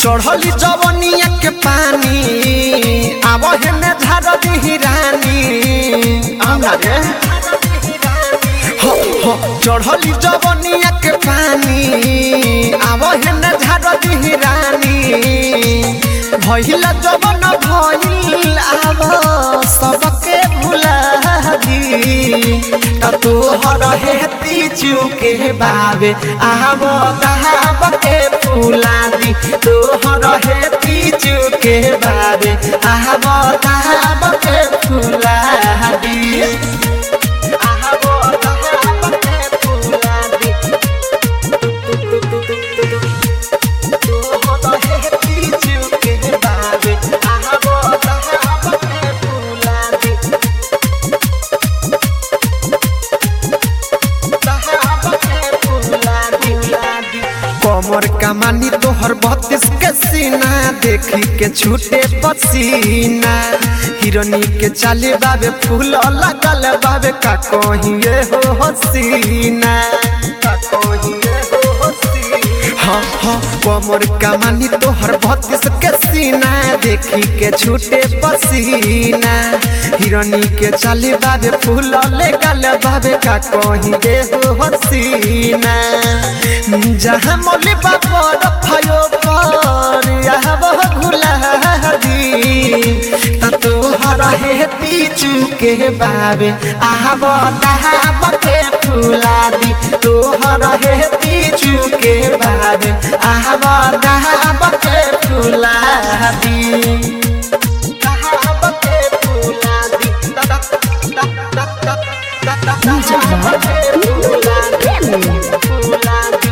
चढ़ली जवनिया के पानी आब हेने झाड़ दिही रानी आउना रे हो हो चढ़ली जवनिया के पानी आब हेने झाड़ दिही रानी भइला जवन भइल आब सबके भुला दी त तोहर हेती चुके बाबे आब दहाब के फुला दी तोहर हेती चुके बाबे आब दहाब के फुला दी आब दहाब के फुला दी तोहर हेती चुके बाबे आब दहाब के फुला दी कमर कमानी तोहर बत्तीस के सीना देखी के छूटे पसीना हिरनी के चाले बाबे फूल लगल बाबे का कहिए हो हसीना का कहिए हो हसीना हाँ हाँ कमर कमानी तोहर बत्तीस के सीना देखी के छूटे पसीना हिरनी के चाले बाबे फूल लगल बाबे का कहिए हो हसीना जहाँ मोली बापर भयो पर यहाँ वह भुला दी त तोहर हे पीछू के बाबे आब दहाब के फुला दी तोहर हे पीछू के बाबे आब दहाब के फुला दी दहाब के फुला दी Music Box. फुला दी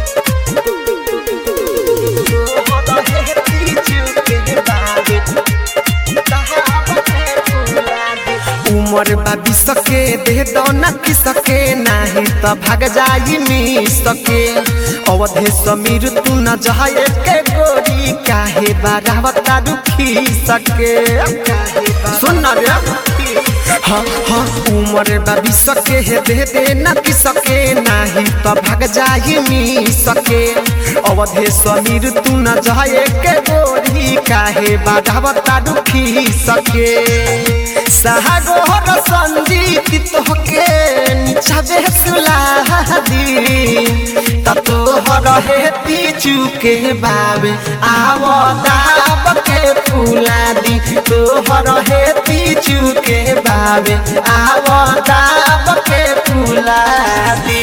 उमर बाबी सके दे दो न की सके नाही त भाग जाई मी सके अवधे समीर तू न जाए के गोरी काहे बारावता दुखी सके सुन रे हाँ हाँ उमर बाबी सके हे दे दे न की सके नाही त भाग जाई मी सके अवधे समीर तू न जाए के गोरी काहे बारावता दुखी सके सागोहर संजीत तोहके निचाबे सुलादी ततोहर हे पीछू के बाबे आव दाब के फुला दी तोहर हे पीछू के बाबे आव दाब